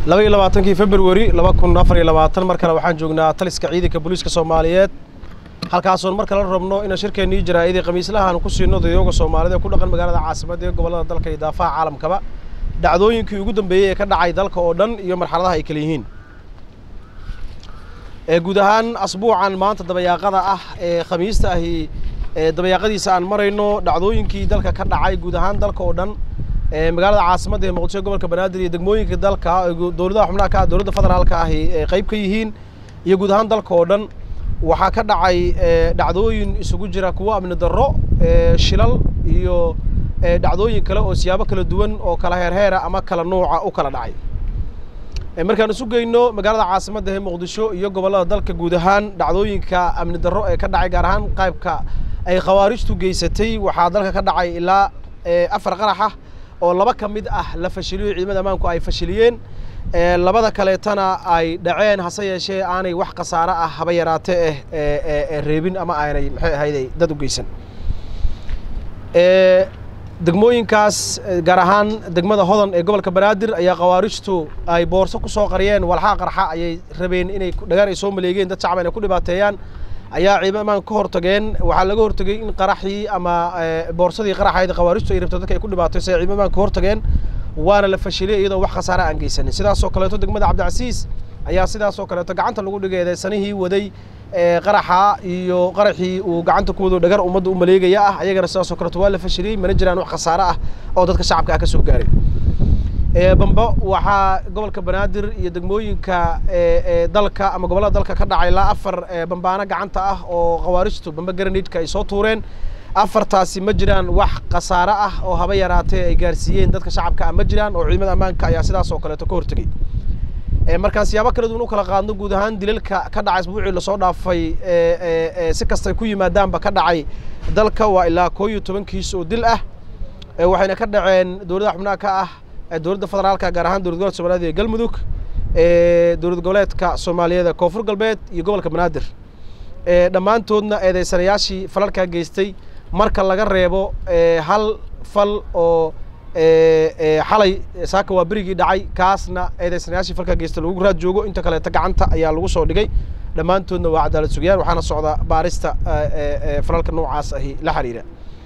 laba iyo labaatankii februari laba kun afar iyo labaatan mar kale waxaan joognaa taliska ciidanka booliiska soomaaliyeed halkaasoon mar kale rabno inaan shirkeennii jaraa'idii khamiislahaan ku siino dadayooga soomaalida ee ku dhaqan magaalada caasimadda ee gobollada dalka iyo daafaha caalamkaba dhacdooyinkii ugu dambeeyey ee ka dhacay dalka oo dhan iyo marxaladaha ay kala yihiin ee guud ahaan asbuucan maanta dabayaaqada ah ee khamiista ahi ee dabayaaqadiisa aan marayno dhacdooyinkii dalka ka dhacay guud ahaan dalka oo dhan ee magaalada caasimadda ee muqdisho gobolka banaadir iyo degmooyinka dalka dowladaha xubnaha ka ah dowladda federaalka ahi ee qayb ka yihiin iyo guud ahaan dalka oo dhan waxaa ka dhacay dhacdooyin isugu jira kuwo amni darro shilal iyo dhacdooyin kale oo siyaabo kala duwan oo kala heerheera ama kala nuuca u kala dhacay markaan isu geyno magaalada caasimadda ee muqdisho iyo gobollada dalka guud ahaan dhacdooyinka amni darro ee ka dhacay gaar ahaan qaybka ay khawaarijtu geysatay waxaa dalka ka dhacay ilaa afar qarax ah oo laba ka mid ah la fashiliyo ciidamada ammaanku ay fashiliyeen labada kaleetana ay dhaceen hase yeeshee aanay wax khasaare ah haba yaraate eh reebin ama aanay maxay ahayday dad u geysan degmooyinkaas gaar ahaan degmada hodan ee gobolka banaadir ayaa khawaarijtu ay boorso ku soo qariyeen walxaa qarxa ayay rabeen inay dhagaan ay soo maleegeen dad shacban ay ku dhibaateeyaan ayaa ciidamada ammaanka ka hortageen waxaa laga hortagay in qaraxii ama boorsadii qaraxayd khawaarijtu ay rabto dadka ay ku dhibaateyso ay ciidamada ammaanka ka hortageen waana la fashiliyay iyadoo wax khasaare aan geysanin sidaasoo kaleeto degmada cabdicasiis ayaa sidaasoo kaleeto gacanta lagu dhigay eedeysanihii waday qaraxa iyo qaraxii uu gacanta ku wado dhagar ummadda u maleegaya ah ayagana sidaasoo kaleeto waa la fashiliyey mana jiraan wax khasaare ah oo dadka shacabka ah ka soo gaaray bambo waxaa gobolka banaadir iyo degmooyinka dalka ama gobollada dalka ka dhacay ilaa afar bambaano gacanta ah oo khawaarijtu bamba garanidka ay soo tuureen afartaasi ma jiraan wax khasaare ah oo haba yaraatee ay gaarsiiyeen dadka shacabka ah ma jiraan oo ciidamada ammaanka ayaa sidaas oo kaleeto ka hortegey markaan siyaabo kala duwan u kala qaadno guud ahaan dilalka ka dhacay asbuucii lasoo dhaafay si kastay ku yimaadaanba ka dhacay dalka waa ilaa koo iyo toban kiis oo dil ah waxayna ka dhaceen dowladaha xubnaha ka ah dowladda federaalka gaar ahaan dowlad gobolka soomaaliyed ee galmudug dowlad goboleedka soomaaliyeed ee koonfur galbeed iyo gobolka banaadir dhammaantoodna eedeysanayaashii falalkaa geystay marka laga reebo hal fal oo xalay saaka waa berigii dhacay kaasna eedeysanayaashii falkaa geystay lagu raad joogo inta kaleeta gacanta ayaa lagu soo dhigay dhammaantoodna waa cadaalad sugiyaan waxaana socda baarista falalka noocaas ahi la xiriira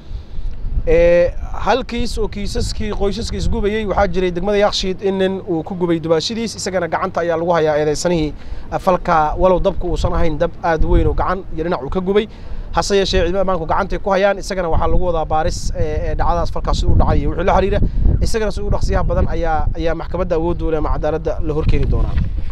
hal kiis oo kiisaskii qoysaskii isgubayey waxaa jiray degmada yakshiid in nin uu ku gubay dubaashadiis isagana gacanta ayaa lagu hayaa eedeysanihii falka walow dabka uusan ahayn dab aad weyn oo gacan iyo dhinac uu ka gubay hase yeeshee ciidamada ammaanku gacantay ku hayaan isagana waxaa lagu wadaa baaris dhacdadaas falkaas siduu dhacay iyo wixii la xiriira isagana si u dhaqsiyaha badan ayaa ayaa maxkamadda awoodda u leh ama cadaaladda la horkeeni doonaa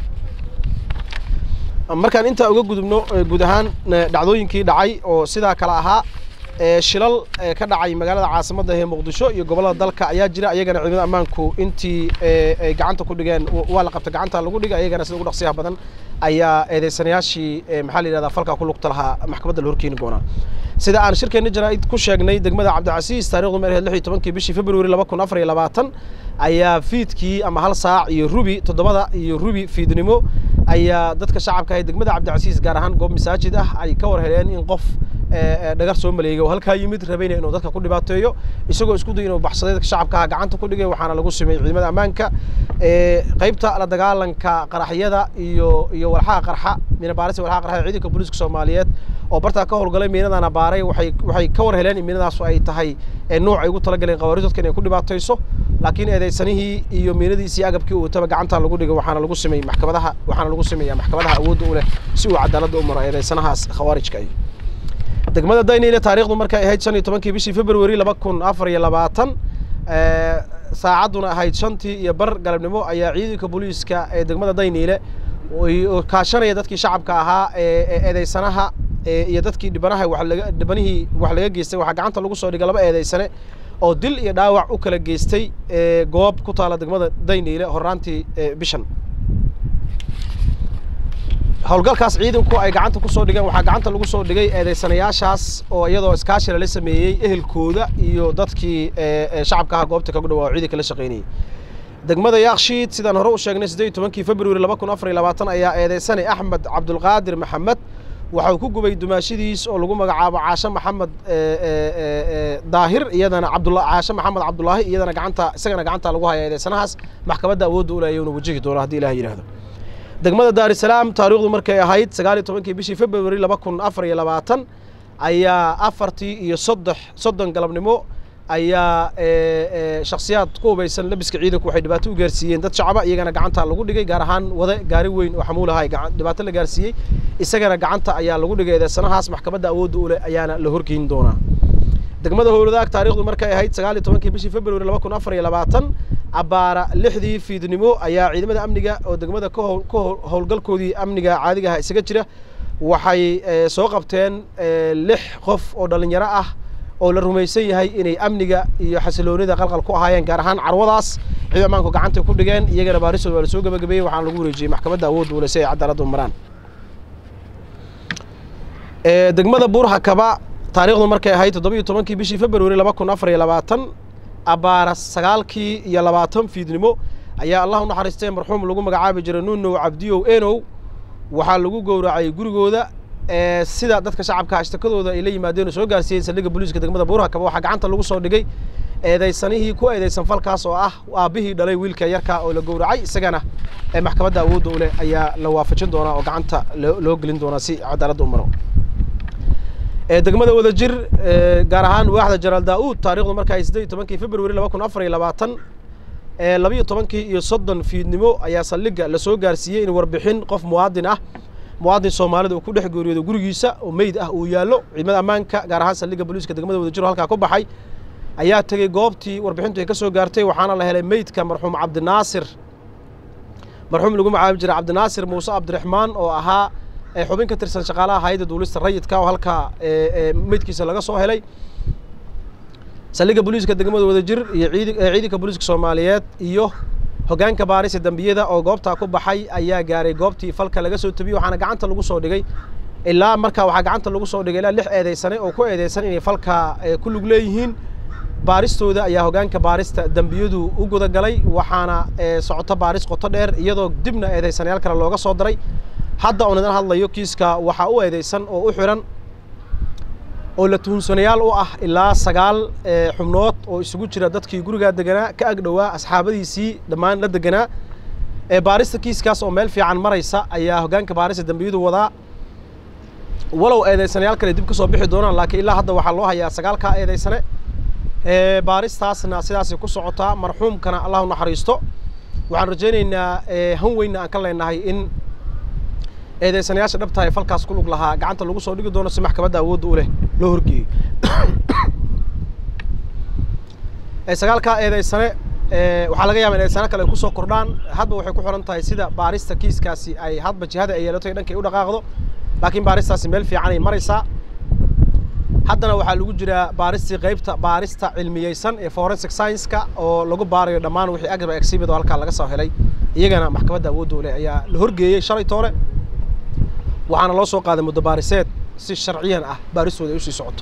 markaan intaa uga gudubno guud ahaan dhacdooyinkii dhacay oo sidaa kale ahaa shilal ka dhacay magaalada caasimadda ee muqdisho iyo gobollada dalka ayaa jira ayagana ciidamada ammaanku intii ay gacanta ku dhigeen waa la qabta gacanta lagu dhigay ayagana sida ugu dhaqsiyaha badan ayaa eedeysanayaashii maxaa la yidhahdaa falkaa ku lugta lahaa maxkamadda la horkeeni doonaa sida aan shirkeenna jaraa'id ku sheegnay degmada cabdicasiis taarikhdu meerheed lix iyo tobankii bishii februari laba kun afar iyo labaatan ayaa fiidkii ama hal saac iyo rubi toddobada iyo rubi fiidnimo ayaa dadka shacabka ahay degmada cabdicasiis gaar ahaan goob masaajid ah ay ka war heleen in qof dhagar soo maleegay oo halkaa yimid rabayna inuu dadka ku dhibaateeyo isagoo isku day inuu baxsaday dadka shacabkaha gacanta ku dhigay waxaana lagu sameeyey ciidamada ammaanka qaybta la dagaalanka qaraxyada iyo iyo walxaha qarxa miina baarisa walxaha qarxa ciidanka booliiska soomaaliyeed oo bartaa ka howlgalay miinadana baaray waxay waxay ka war heleen in miinadaasu ay tahay nooc ay ugu talagaleen qawaariid dadka inay ku dhibaatayso laakiin eedeysanihii iyo miinadiisii agabkii uu wataba gacanta lagu dhigay waxaana lagu sameeyey maxkamadaha waxaana lagu sameeyaa maxkamadaha awoodda u leh si uu cadaaladda u maro eedeysanahaas khawaarijka ay degmada dayniile taarikhdu markay ahayd shan iyo tobankii bishii februari laba kun afar iyo labaatan saacadduna ahayd shantii iyo bar galabnimo ayaa ciidanka booliiska ee degmada dayniile kaashanaya dadkii shacabka ahaa ee eedeysanaha iyo dadkii dhibanaha walaga dhibanihii wax laga geystay waxaa gacanta lagu soo dhigay laba eedeysane oo dil iyo dhaawac u kala geystay goob ku taala degmada dayniile horraantii bishan howlgalkaas ciidanku ay gacanta ku soo dhigeen waxaa gacanta lagu soo dhigay eedeysanayaashaas oo iyadoo iskaashi lala sameeyey ehelkooda iyo dadkii shacabka aha goobta kagu dhawaa ciidanka la shaqaynayay degmada yaakshiid sidaan hore u sheegnay siddeed iyo tobankii februari laba kun afar iyo labaatan ayaa eedeysanay axmed cabdulqaadir maxamed waxau ku gubay dumaashidiis oo lagu magacaabo caashe maxamed daahir iyadana cabdula caashe maxamed cabdulaahi iyadana gacanta isagana gacanta lagu haya eedeysanahaas maxkamadda awoodda ulaya una wajihi doono haddii ilaah yidhaahdo degmada daarisalaam taariikhdu markay ahayd sagaal iyo tobankii bishii february laba kun afar iyo labaatan ayaa afartii iyo soddex soddon galabnimo ayaa shakhsiyaad ku hubaysan labiska ciidanku waxay dhibaato u gaarsiiyeen dad shacaba iyagana gacanta lagu dhigay gaar ahaan wade gaari weyn oo xamuulahay dhibaato la gaarsiiyey isagana gacanta ayaa lagu dhigay eedeysanahaas maxkamadda awoodda u leh ayaana la horgeyn doonaa degmada howladaag taarikhdu markay ahayd sagaal iyo tobankii bishii february laba kun afar iyo labaatan abbaara lixdii fiidnimo ayaa ciidamada amniga oo degmada ka howlgalkoodii amniga caadigaha isaga jira waxay soo qabteen lix qof oo dhallinyaro ah oo la rumaysan yahay inay amniga iyo xasiloonida qalqal ku ahaayeen gaar ahaan carwadaas ciid ammaanku gacantay ku dhigeen iyagana baaristood waa la soo gabagabeeyey waxaana lagu wareejiyey maxkamadda awoodda ule si ay cadaaladdu maraan degmada buurhakaba taariikhdu markay ahayd toddoba iyo tobankii bishii february laba kun afar iyo labaatan abbaara sagaalkii iyo labaatan fiidnimo ayaa allah u naxariistay marxuum lagu magacaabi jiray nunow cabdiyow enow waxaa lagu gowracay gurigooda sida dadka shacabka ashtakadooda ay la yimaadeen oo soo gaarsiiyeen saldhigga booliiska degmada buurhakaba waxaa gacanta lagu soo dhigay eedaysanihii ku eedaysan falkaas oo ah aabbihii dhalay wiilka yarka oo la gowracay isagana maxkamadda awoodda u leh ayaa la waafajin doonaa oo gacanta loo gelin doonaa si cadaaladda u maro degmada wadajir gaar ahaan waaxda jaraal daa-uud taarikhdu marka ay siddeed iyo tobankii february laba kun afar iyo labaatan labiyo tobankii iyo soddon fiidnimo ayaa saldhigga lasoo gaarsiiyey in warbixin qof muwaadin ah muwaadin soomaalida uu ku dhex geeriyoodo gurigiisa oo meyd ah uu yaallo ciidamada ammaanka gaar ahaan saldhigga booliiska degmada wadajir oo halkaa ku baxay ayaa tegey goobtii warbixintu ay ka soo gaartay waxaana la helay meydka marxuum cabdinaasir marxuum lagu magacaabi jiray cabdinaasir muuse cabdiraxmaan oo ahaa xubin ka tirsan shaqaalaha hayadda duulista rayidka oo halkaa meydkiisa laga soo helay saldhigga booliiska degmada wadajir iyo ciidanka booliiska soomaaliyeed iyo hoggaanka baarisa dembiyada oo goobtaa ku baxay ayaa gaaray goobtii falka laga soo tabiyey waxaana gacanta lagu soo dhigay ilaa markaa waxaa gacanta lagu soo dhigay ilaa lix eedeysane oo ku eedeysan inay falka ku lug leeyihiin baaristooda ayaa hoggaanka baarista dembiyadu u gudagalay waxaana socoto baaris qoto dheer iyadoo dibna eedeysanayaal kale looga soo daray hadda oon idin hadlayo kiiska waxaa u eedeysan oo u xiran oo la tuhunsanayaal u ah ilaa sagaal xubnood oo isugu jira dadkii gurigaa deganaa ka ag dhowaa asxaabadiisii dhammaan la deganaa baarista kiiskaas oo meel fiican maraysa ayaa hoggaanka baarista dembiyadu wadaa walow eedeysanayaal kale dib ka soo bixi doonaan laakiin ilaa hadda waxaa loo hayaa sagaalkaa eedeysane baaristaasna sidaasay ku socotaa marxuumkana allah u naxariisto waxaan rajaynaynaa han weynna aan ka leenahay in eedeysanayaasha dhabta ee falkaas ku lug lahaa gacanta lagu soo dhigi doono si maxkamadda awoodda u leh loo horgeeyo sagaalkaa eedeysane waxaa laga yaaba in eedeysano kale ay kusoo kordhaan hadba waxay ku xiran tahay sida baarista kiiskaasi ay hadba jihada ay yeelato iyo dhankay u dhaqaaqdo laakiin baaristaasi meel fiican ay maraysaa haddana waxaa lagu jiraa baaristii qaybta baarista cilmiyeysan ee forensic science-ka oo lagu baarayo dhammaan wixii agaba exhibit oo halkaa laga soo helay iyagana maxkamadda awoodda u leh ayaa la horgeeyey shalay toole waxaana loo soo qaaday muddo baariseed si sharciyan ah baaristooda ay usii socoto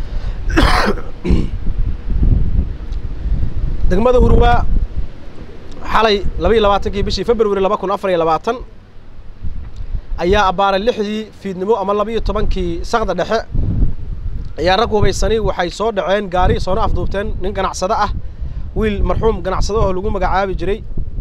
degmada hurwaa xalay laba iyo labaatankii bishii february laba kun afar iyo labaatan ayaa abbaaray lixdii fiidnimo ama laba iyo tobankii sakda dhexe ayaa rag hubaysani waxay soo dhaceen gaari soona afduubteen nin ganacsado ah wiil marxuum ganacsado oo lagu magacaabi jiray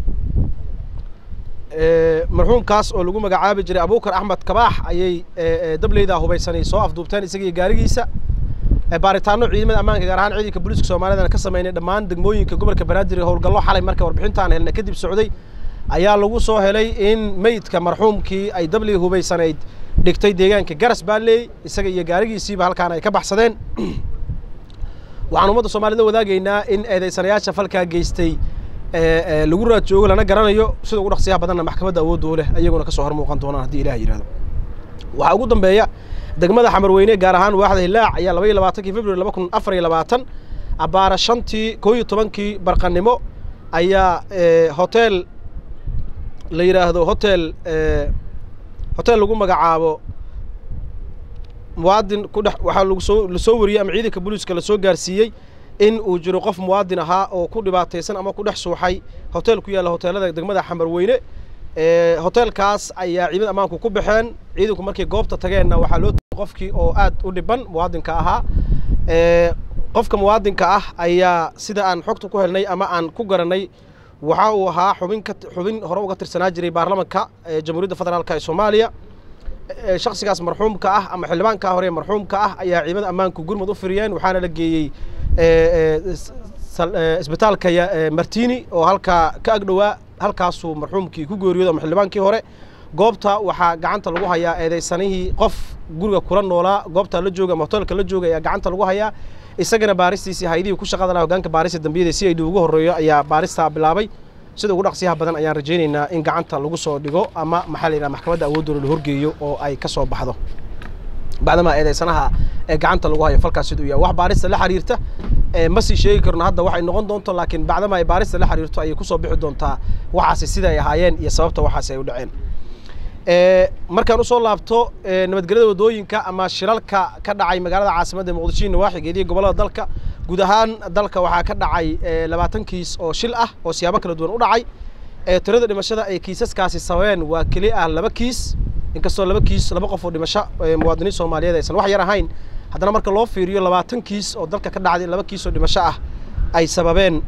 marxuumkaas oo lagu magacaabi jiray abuukar axmed kabaax ayay dableyda hubaysanay soo afduubteen isagiiyo gaarigiisa baaritaano ciidamada ammaanka gaar ahaan ciidanka booliiska soomaaliyadana ka sameynay dhammaan degmooyinka gobolka banaadir howlgallo xalay marka warbixintaan helna kadib socday ayaa lagu soo helay in meydka marxuumkii ay dabley hubaysanayd dhigtay deegaanka garas baaleey isaga iyo gaarigiisiiba halkaan ay ka baxsadeen waxaan ummadda soomaaliyed la wadaagaynaa in eedeysanayaasha falkaa geystay lagu raad joogo lana garanayo sida ugu dhaqsiyaha badanna maxkamadda awoodda u leh ayaguna kasoo hor muuqan doonaan haddii ilaah yidhahdo waxaa ugu dambeeya degmada xamarweyne gaar ahaan waaxda hilaac ayaa laba iyo labaatankii february laba kun afar iyo labaatan abbaara shantii koo iyo tobankii barqanimo ayaa hotel la yidhaahdo hotel hotel lagu magacaabo muwaadin ku dhex waxaa lagu soo lasoo wariyey ama ciidanka booliiska lasoo gaarsiiyey in uu jiro qof muwaadin ahaa oo ku dhibaataysan ama ku dhex suuxay hotel ku yaalla hoteelada degmada xamarweyne hoteelkaas ayaa ciidamada ammaanku ku baxeen ciidanku markay goobta tageenna waxaa loo tegay qofkii oo aad u dhiban muwaadinka ahaa qofka muwaadinka ah ayaa sida aan xogta ku helnay ama aan ku garanay waxa uu ahaa xubin ka xubin hore uga tirsanaa jiray baarlamanka jamhuuriyadda federaalk ee soomaaliya shaksigaas marxuumka ah ama xildhibaanka hore marxuumka ah ayaa ciidamada ammaanku gurmud u firiyeen waxaana la geeyey isbitaalka martini oo halkaa ka agdhowaa halkaasuu marxuumkii ku geeriyooda ama xildhibaankii hore goobta waxaa gacanta lagu hayaa eedeysanihii qof guriga kula noolaa goobta la jooga ama hoteelka la jooga ayaa gacanta lagu hayaa isagana baaristiisii haydihii ku shaqada laha hogaanka baarista dambiyada si ay dhi ugu horreeyo ayaa baaristaa bilaabay sida ugu dhaqsiyaha badan ayaan rajaynaynaa in gacanta lagu soo dhigo ama maxaa la yidhaha maxkamadda awoodooda la horgeeyo oo ay ka soo baxdo bacdamaa eedeysanaha ee gacanta lagu hayo falkaas siduu yahay wax baarista la xiriirta ma sii sheegi karno hadda waxay noqon doonto laakiin bacdamaa ay baarista la xiriirto ayay kusoo bixi doontaa waxaasi sida ay ahaayeen iyo sababta waxaasi ay u dhaceen markaan usoo laabto nabadgelyada wadooyinka ama shilalka ka dhacay magaalada caasimadda muqdisho nawaaxigeed iyo gobollada dalka guud ahaan dalka waxaa ka dhacay labaatan kiis oo shil ah oo siyaabo kala duwan u dhacay tirada dhimashada ay kiisaskaasi sababeen waa keli ah laba kiis inkastoo laba kiis laba qof oo dhimasho muwaadiniin soomaaliyeed aysan wax yar ahayn haddana marka loo fiiriyo labaatan kiis oo dalka ka dhacday laba kiis oo dhimasho ah ay sababeen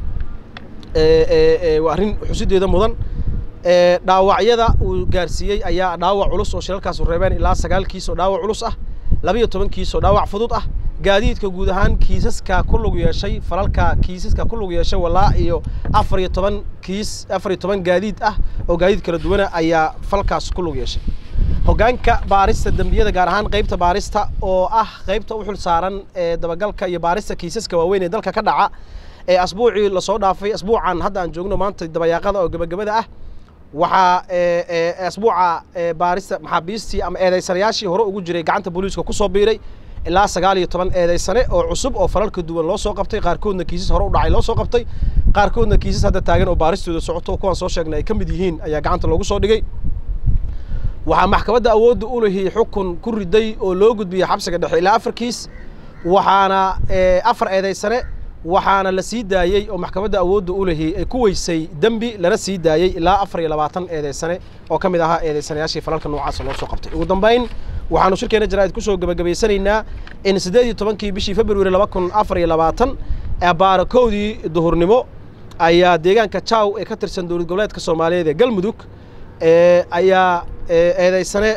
waa arrin xusideeda mudan dhaawacyada uu gaarsiiyey ayaa dhaawac culus oo shilalkaasu reebeen ilaa sagaal kiis oo dhaawac culus ah laba iyo toban kiis oo dhaawac fudud ah gaadiidka guud ahaan kiisaska ku lug yeeshay falalka kiisaska ku lug yeeshay walaa iyo afar iyo toban kiis afar iyo toban gaadiid ah oo gaadiid kala duwana ayaa falkaas ku lug yeeshay hoggaanka baarista dembiyada gaar ahaan qaybta baarista oo ah qaybta u xil saaran ee dabagalka iyo baarista kiisaska waaweyn ee dalka ka dhaca ee asbuucii lasoo dhaafay asbuucan hadda aan joogno maanta dabayaaqada oo gebagabada ah waxaa asbuuca baarista maxaabiistii ama eedeysanayaashii hore ugu jiray gacanta booliiska kusoo biiray ilaa sagaal iyo toban eedeysane oo cusub oo falalka duwan loo soo qabtay qaarkoodna kiisas hore u dhacay loo soo qabtay qaarkoodna kiisas hadda taagan oo baaristooda socoto kuwaan soo sheegnay ay ka mid yihiin ayaa gacanta loogu soo dhigay waxaa maxkamadda awoodda u lihi xukun ku riday oo loo gudbiyey xabsiga dhexe ilaa afar kiis waxaana afar eedeysane waxaana la sii daayey oo maxkamadda awoodda u lihi ay ku weysay dembi lana sii daayey ilaa afar iyo labaatan eedeysane oo ka mid ahaa eedeysanayaashii falalka noocaasa loo soo qabtay ugu dambayn waxaanu shirkeena jaraa'id kusoo gebagabaysanaynaa in siddeed iyo tobankii bishii februari laba kun afar iyo labaatan baarakoodii duhurnimo ayaa deegaanka jaw ee ka tirsan dowlad goboleedka soomaaliyeed ee galmudug ayaa eedeysane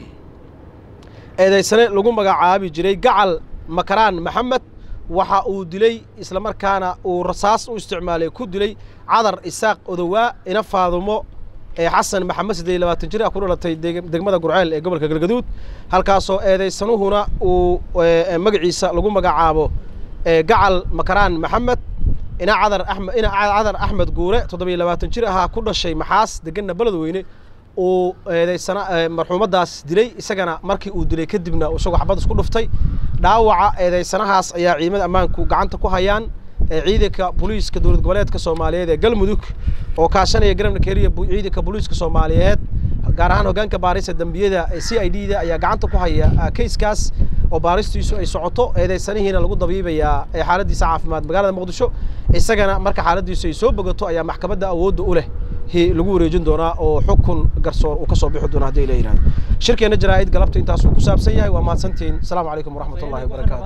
eedeysane lagu magacaabi jiray gacal makaraan maxamed waxa uu dilay islamarkaana uu rasaas u isticmaalay ku dilay cadar isaaq odowaa ina faadumo xasan maxamed siddeed iyo labaatan jir ah ku dhalatay degmada gurceel ee gobolka galgaduud halkaasoo eedeysanuhuna uu magaciisa lagu magacaabo gacal makaraan maxamed ina cadar axmed ina cadar axmed guure toddobiyo labaatan jir ahaa ku dhashay maxaas deganna beledweyne uu eedeysana marxuumaddaas dilay isagana markii uu dilay kadibna isagoo xabad isku dhuftay dhaawaca eedeysanahaas ayaa ciidamada ammaanku gacanta ku hayaan ciidanka booliiska dowlad goboleedka soomaaliyeed ee galmudug oo kaashanaya garabna keliya ciidanka booliiska soomaaliyeed gaar ahaan hoggaanka baarista dembiyada ee c i d da ayaa gacanta ku haya kayskaas oo baaristiisu ay socoto eedeysanihiina lagu dabiibayaa xaaladiisa caafimaad magaalada muqdisho isagana marka xaaladiisu ay soo bogato ayaa maxkamadda awoodda u leh lagu wareejin doonaa oo xukun garsoor uu ka soo bixi doona hadii la yidhahdo shirkeena jaraa'id galabta intaasuu ku saabsan yahay waa mahadsantihiin asalaamu calaykum waraxmat ullahi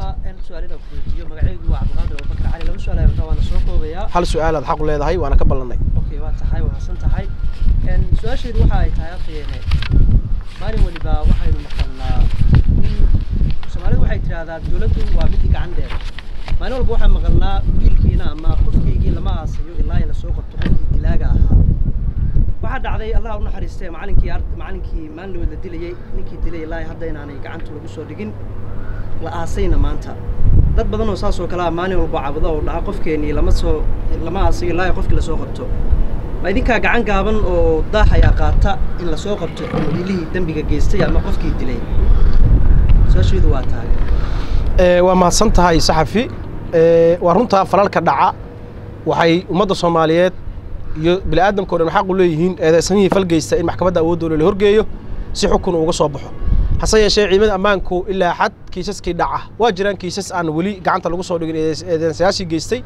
wabarakaatu hal su-aal aad xaq u leedahay waana ka ballannay waa tahay wanaagsan tahay su-aasheedu waxa ay tahay afhayeene maalin waliba waxaynu maqalnaa soomaalidu waxay tidhahdaa dowladdu waa midii gacandeeda maalin walba waxaan maqalnaa wiilkiina ama qofkaygii lama aasayo ilaa ay lasoo qabto qofkii dilaaga ahaa waxaa dhacday allah u naxariistee macalinkii macalinkii maalin la dilayey ninkii dilay ilaa hadda inaanay gacanta lagu soo dhigin la aasayna maanta dad badan oo saas oo kale ah maalin walba cabudo oo dhaha qofkeenii lama soo lama aasayo ilaa qofkii lasoo qabto ma idinkaa gacan gaaban oo daax ayaa qaata in lasoo qabto wiilihii dembiga geystay ama qofkii dilay su-aasheedu waa tahay waa mahadsan tahay saxafi waa runtaa falalka dhaca waxay ummadda soomaaliyeed iyo bini aadamka o dhan xaq u leeyihiin eedeysanihii falgeysta in maxkamadda awoodooda la horgeeyo si xukun uga soo baxo hase yeeshee ciidamada ammaanku ilaa xad kiisaskii dhaca waa jiraan kiisas aan weli gacanta lagu soo dhigin eedeysayaashii geystay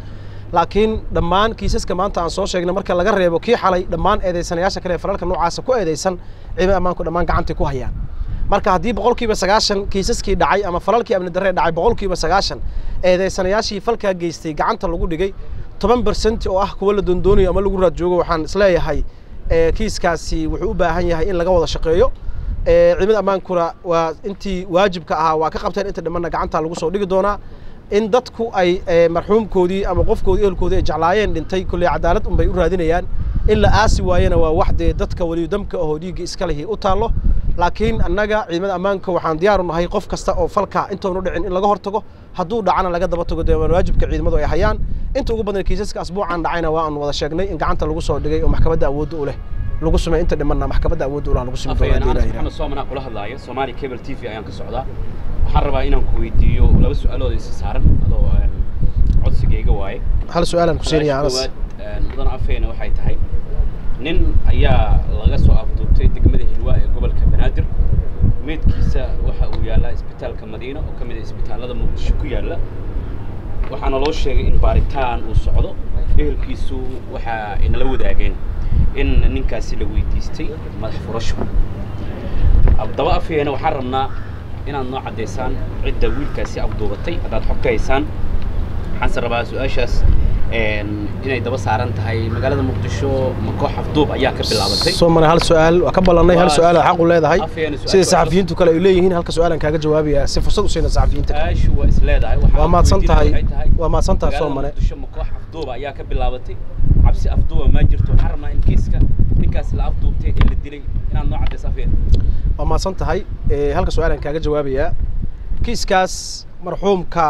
laakiin dhammaan kiisaska maanta aan soo sheegnay marka laga reebo kii xalay dhammaan eedeysanayaasha kale ee falalka noocaasa ku eedeysan ciidamada ammaanku dhammaan gacantay ku hayaan marka haddii boqolkiiba sagaashan kiisaskii dhacay ama falalkii amni darree dhacay boqolkiiba sagaashan eedeysanayaashii falkaa geystay gacanta lagu dhigay toban bersent oo ah kuwa la doondoonayo ama lagu raad joogo waxaan isleeyahay kiiskaasi wuxuu u baahan yahay in laga wada shaqeeyo ciidamada ammaankuna waa intii waajibka ahaa waa ka qabteen inta dhimanna gacanta lagu soo dhigi doonaa in dadku ay marxuumkoodii ama qofkoodii ehelkoodii ay jeclaayeen dhintay kolley cadaalad unbay u raadinayaan in la aasi waayena waa wax dee dadka weliyo damka ahoo dhiigga iska lihi u taallo laakiin annaga ciidamada ammaanka waxaan diyaar u nahay qof kasta oo falka intoonu dhicin in laga hortago hadduu dhacana laga daba tago dee waan waajibka ciidamadu ay hayaan inta ugu badan kiisaska asbuucan dhacayna waa aan wada sheegnay in gacanta lagu soo dhigay oo maxkamadda awoodda u leh lagu sumay inta dhimanna maxkamadda awoodda u leh lagu sumi doonaa maxamed soomanaa kula hadlaaya soomaali cable t v ayaan ka socdaa waxaan rabaa inaan ku weydiiyo laba su-aalood isa saaran adoo codsigayga waaye hal su-aalaan ku siinaya anas mudan afeena waxay tahay nin ayaa laga soo afduubtay degmada hilwaa ee gobolka banaadir meydkiisa waxa uu yaallaa isbitaalka madiina oo ka mid ah isbitaallada muqdisho ku yaalla waxaana loo sheegay in baaritaan uu socdo ehelkiisu waxa inala wadaageen in ninkaasi la weydiistay madax furasho daba afeena waxaan rabnaa inaad noo caddaysaan cidda wiilkaasi afduubatay haddaad xog ka haysaan waxaanse rabaa su-aashaas inay daba saaran tahay magaalada muqdisho ma koox afduub ayaa ka bilaabatay soo maray hal su-aal waa ka ballannay hal su-aal oo xaq u leedahay sida saxafiyiintu kale ay leeyihiin halka su-aalan kaaga jawaabaya si fursad u siina saxafiyiinta su-aashu waa is leedahay waa mahadsan tahay waa mahadsan tahay soo mare muqdisho ma koox afduuba ayaa ka bilaabatay cabsi afduuba ma jirto waxaan rabnaa in kiiska ninkaas la afduubtay ee la dilay inaad noo caddayso afeen waa mahadsan tahay halka su-aalan kaaga jawaabayaa kiiskaas marxuumka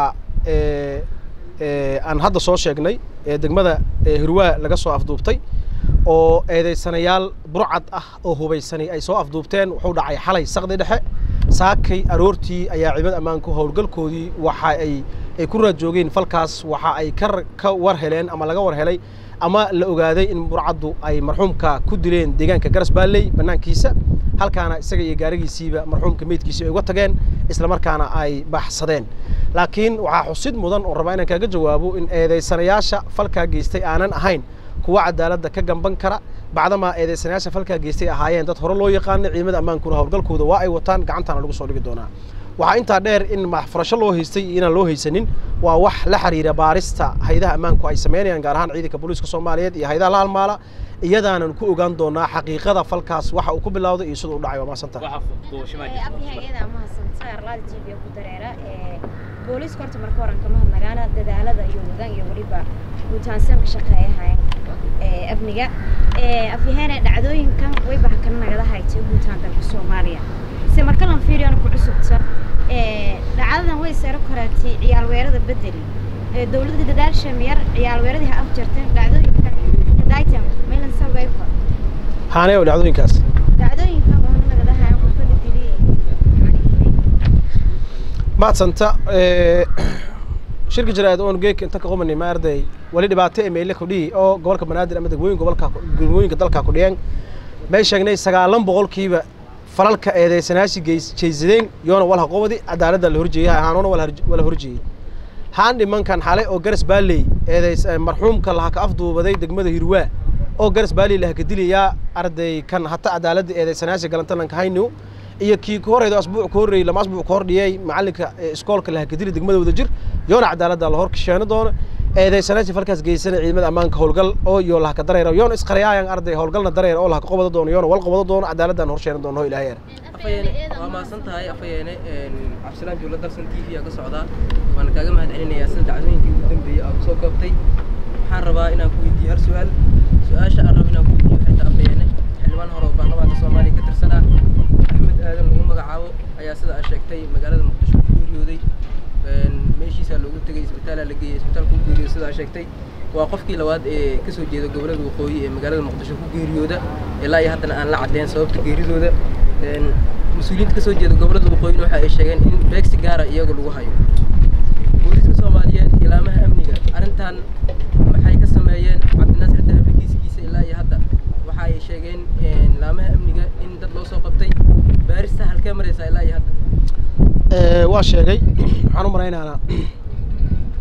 aan hadda soo sheegnay ee degmada hirwaa laga soo afduubtay oo eedeysanayaal burcad ah oo hubaysanay ay soo afduubteen wuxuu dhacay xalay saqdi dhexe saakay aroortii ayaa ciidamada ammaanku howlgalkoodii waxa ay ay ku raad joogeen falkaas waxa ay ka ka war heleen ama laga war helay ama la ogaaday in burcaddu ay marxuumka ku dileen deegaanka garas baalley bannaankiisa halkaana isaga iyo gaarigiisiiba marxuumka meydkiisii ay uga tageen islamarkaana ay baxsadeen laakiin waxaa xusid mudan oo rabaa inaan kaaga jawaabo in eedeysanayaasha falkaa geystay aanan ahayn kuwa cadaaladda ka gamban kara bacdamaa eedeysanayaasha falkaa geystay ahaayeen dad hore loo yaqaana ciidamada ammaankuna howlgalkooda waa ay wataan gacantaana lagu soo dhigi doonaa waxaa intaa dheer in maxfurasho loo haystay iyo inaan loo haysanin waa wax la xiriira baarista haydaha ammaanku ay samaynayaan gaar ahaan ciidanka booliiska soomaaliyeed iyo haydaha la halmaala iyadaanan ku ogaan doonaa xaqiiqada falkaas waxa uu ku bilowday iyo sida uu dhacay waa mahadsantaha booliiska horta marka horan kama hadnagaana dadaalada iyo wadaan iyo weliba guutaansanka shaqeeyahayn amniga afyaheene dhacdooyinkan wayba hakana nagala haytay guutaan dalka soomaaliya se marka lan fiiriyana ku cusubta dhacdadan way saro koraatay ciyaal weerada bedeli dowladda dadaasha miyar ciyaal weeradii ha afjarteen dhacdooyinkan kadaitam maylan sabay kor haanee oo dhacdooyinkaas dhacdooyinkan waxna nagala hayan qofka la diliyay maadsanta shirka jaraa'id oon geeka inta ka qumani ma arday wali dhibaato ee meyle kudhihi oo gobolka banaadir ama degmooyin gobolka degmooyinka dalka ku dhiyeen may sheegnay sagaalan boqolkiiba falalka eedeysanayaashii jeysadeen yoona walha qobadi cadaaladda la horjeeyay ahaanoona wala horjeeyey haan dhimankan xalay oo garas baalley eedeys marxuumka laha ka afduubaday degmada hirwaa oo garas baalley laha ka dilayaa arday kan hata cadaaladda eedeysanayaasha galantalanka hayniw iyo kii ka horreedo asbuuc ka horreeyey lama asbuuc ka hor dhiyey macallinka iskoolka laha ka dili degmada wada jir yoona cadaaladda la hor kasheeno doono eedeysanayaashii falkaas geysana ciidamada ammaanka howlgal oo iyo laha ka dareera yoona isqariyaayan arday howlgalna dareera oo laha ka qobado doono yoona wal qobado doono cadaaladdan hor sheeno doono ilaahay yar afayeene waa mahadsan tahay afayeene cabdisalaan juulo darsan t v aa ka socdaa waana kaaga mahad celinayaa sida dacdooyinkii ugu dambeeyey aad soo koobtay waxaan rabaa inaan ku weydiiyo hal su-aal su-aasha aan rabo inaan ku weydiiyo waxay tahay afayeene xildhibaan hore oo baarlamaanka soomaaliya ka tirsanaa axmed aadan lagu magacaabo ayaa sida aad sheegtay magaalada muqdisho ku geeriyooday meeshiisaa loogu tegay isbitaalaa la geeyey isbitaalka ku geeriyooday sida aad sheegtay waa qofkii labaad ee kasoo jeeda gobolada waqooyi ee magaalada muqdisho ku geeriyooda ilaa iyo haddana aan la caddeyn sababta geeridooda mas-uuliyiinta kasoo jeeda gobolada waqooyina waxa ay sheegeen in beegsi gaara iyaga lagu hayo booliiska soomaaliyeed ilaamaha amniga arrintan maxay ka sameeyeen cabdinaasir dahabli kiiskiisa ilaa iyo hadda waxa ay sheegeen ilaamaha amniga in dad loo soo qabtay baarista halkee maraysaa ilaa iyo hadda waa sheegay waxaan u malaynaana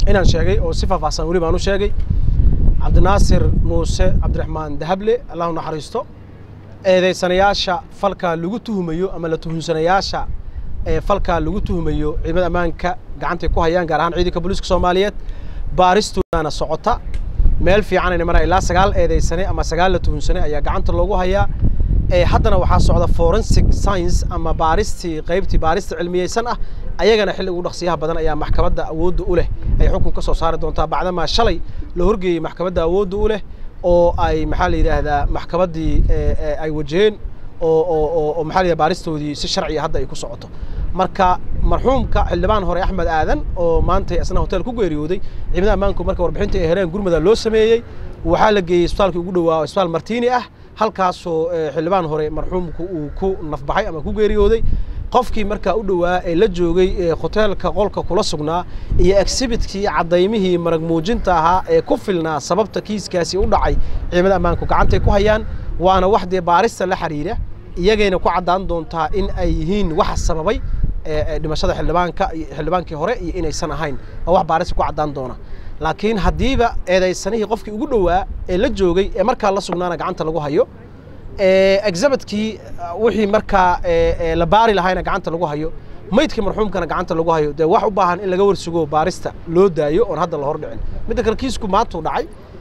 inaan sheegay oo si faahfaahsan weli baan u sheegay cabdinaasir muuse cabdiraxmaan dahable allahu naxariisto eedeysanayaasha falkaa lagu tuhumayo ama la tuhunsanayaasha ee falkaa lagu tuhumayo ciidamada ammaanka gacantay ku hayaan gaar ahaan ciidanka booliiska soomaaliyeed baaristoodana socota meel fiicanayna maraa ilaa sagaal eedeysane ama sagaal la tuhunsane ayaa gacanta loogu hayaa ee haddana waxaa socda forensic science ama baaristii qaybtii baarista cilmiyeysan ah ayagana xilli ugu dhaqsiyaha badan ayaa maxkamadda awoodda u leh ay xukun ka soo saari doontaa bacdamaa shalay la horgeeyey maxkamadda awoodda u leh oo ay maxaa la yidhaahdaa maxkamaddii ay wajaheen oo oo oo oo maxaa la yidhahdaa baaristoodii si sharciya hadda ay ku socoto marka marxuumka xildhibaan hore axmed aadan oo maanta isna hotel ku geeriyooday ciidamada ammaanku marka warbixinta ay heleen gurmada loo sameeyey waxaa la geeyey isbitaalkii ugu dhowaa isbitaal martiini ah halkaasoo xildhibaan hore marxuumku uu ku nafbaxay ama ku geeriyooday qofkii markaa u dhowaa ee la joogay hoteelka qolka kula sugnaa iyo exhibitkii cadaymihii marag muujinta ahaa ee ku filnaa sababta kiiskaasi u dhacay ciidamada ammaanku gacantay ku hayaan waana wax dee baarista la xiriira iyagayna ku caddaan doontaa in ay yihiin waxa sababay dhimashada xildhibaanka xildhibaankii hore iyo inaysan ahayn waa wax baarista ku caddaan doona laakiin haddiiba eedaysanihii qofkii ugu dhowaa ee la joogay ee markaa la sugnaana gacanta lagu hayo exhibitkii wixii markaa la baari lahayna gacanta lagu hayo maydkii marxuumkana gacanta lagu hayo dee wax u baahan in laga warsugo baarista loo daayo oon hadda la hor dhicin midda kale kiisku maantuu dhacay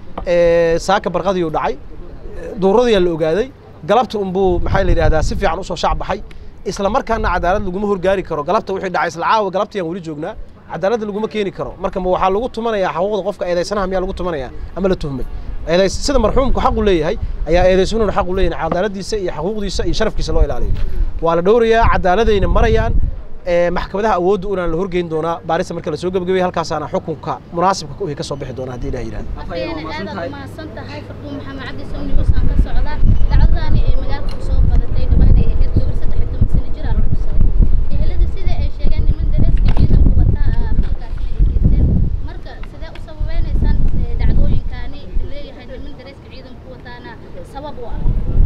saaka barqadiiu dhacay duuradiyaa la ogaaday galabta unbuu maxaa la yidhahdaa si fiican usoo shac baxay isla markaana cadaalad laguma horgaari karo galabta wixii dhacay isla caawa galabtiyaan weli joognaa cadaaladda laguma keeni karo marka ma waxaa lagu tumanayaa xuquuqda qofka eedaysanaha miyaa lagu tumanaya ama la tuhmay eedays sida marxuumku xaqu leeyahay ayaa eedaysanuhuna xaqu leeyahay cadaaladiisa iyo xuquuqdiisa iyo sharafkiisa loo ilaaliyo waa la dhowrayaa cadaaladayna marayaan maxkamadaha awoodda unaan la horgeyn doonaa baarista marka lasoo gebagabay halkaasaana xukunka munaasibka u ka soo bixi doona haddii ilaah yidhahdo afayeen aad umahadsan tahay farduun maxamed cabdi sawni wasaan ka socda dhacdadaani ee magaalka kusoo badatay dhawaan ay ahayd gabar saddex iyo toban sano jir aa la dhusay ehelada sida ay sheegeen niman dareeska ciidanku wataa falkaasna ay geysteen marka sidee u sababaynaysaan dhacdooyinkaani leeyahay niman dareeska ciidanku wataana sabab u ah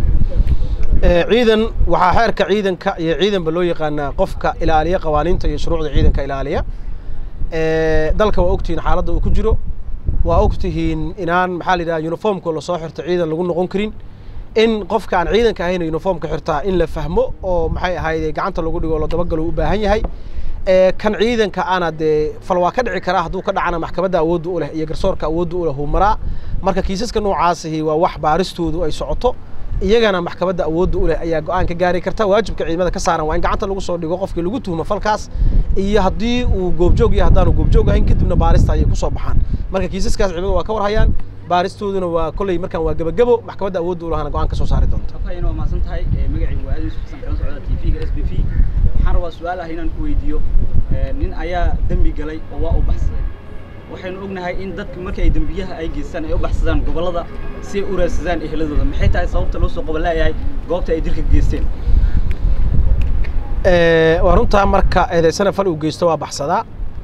ciidan waxaa xeerka ciidanka iyo ciidanba loo yaqaanaa qofka ilaaliya qawaaniinta iyo shuruucda ciidanka ilaaliya dalka waa ogtihiin xaaladda uu ku jiro waa ogtihiin inaan maxaa la yidhaha uniformka lasoo xirto ciidan lagu noqon karin in qofka aan ciidanka ahayn uniformka xirtaa in la fahmo oo maxay ahayd gacanta lagu dhigo oo la dabagalo u baahan yahay kan ciidanka ana dee fal waa ka dhici karaa hadduu ka dhacana maxkamadda awoodda u leh iyo garsoorka awoodda u leh uu maraa marka kiisaska noocaasihi waa wax baaristoodu ay socoto iyagana maxkamadda awoodda u leh ayaa go-aan ka gaari karta waajibka ciidamada ka saaran waa in gacanta lagu soo dhigo qofkii lagu tuhmo falkaas iyo haddii uu goobjoog yahay haddaanu goobjoog ahayn kadibna baarista ayay kusoo baxaan marka kiisaskaas ciidamada waa ka warhayaan baaristooduna waa kolley markaan waa gebagebo maxkamadda awoodda u lahana go-aan ka soo saari doonta afhayeen waa mahadsan tahay magacaygu waa aadin xasan kala socda t v-ga s b v waxaan rabaa su-aal ah inaan ku weydiiyo nin ayaa dembi galay oo waa u baxsaday waxaynu ognahay in dadka marka ay dembiyaha ay geystaan ay u baxsadaan gobollada si ay u raadsadaan eheladooda maxay tahay sababta loo soo qabanleeyahay goobta ay dilka geysteen waa runtaa marka eedaysana fal uu geysto waa baxsadaa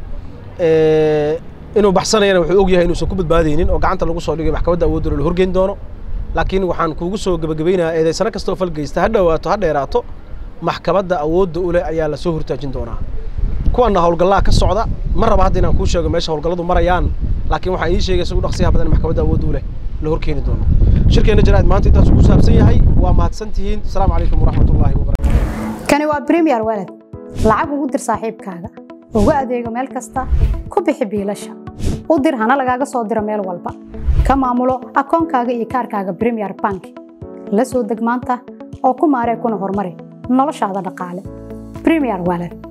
inuu baxsanayana wuxuu og yahay inuusan ku badbaadaynin oo gacanta lagu soo dhigay maxkamadda awoodda la horgeyn doono laakiin waxaan kuugu soo gebagabaynayaa eedaysano kastoo fal geysta ha dhowaato ha dheeraato maxkamadda awoodda u leh ayaa lasoo hortaajin doonaa kuwana howlgallaa ka socda ma raba hadda inaan kuu sheego meesha howlgalladu marayaan laakiin waxaan ii sheegay isagu dhaqsiyaha badan maxkamadda awoodda u leh la horkeeni doono shirkeenna jaraa'id maanta intaas ku saabsan yahay waa mahadsan tihiin asalaamu calaykum waraxmat ullaahi wabarakatu kani waa premier walad lacag ugu dir saaxiibkaaga ugu adeego meel kasta ku bixi biilasha u dir hana lagaaga soo diro meel walba ka maamulo akoonkaaga iyo kaarkaaga premier bank la soo deg maanta oo ku maaree kuna horumari noloshaada dhaqaale premier walad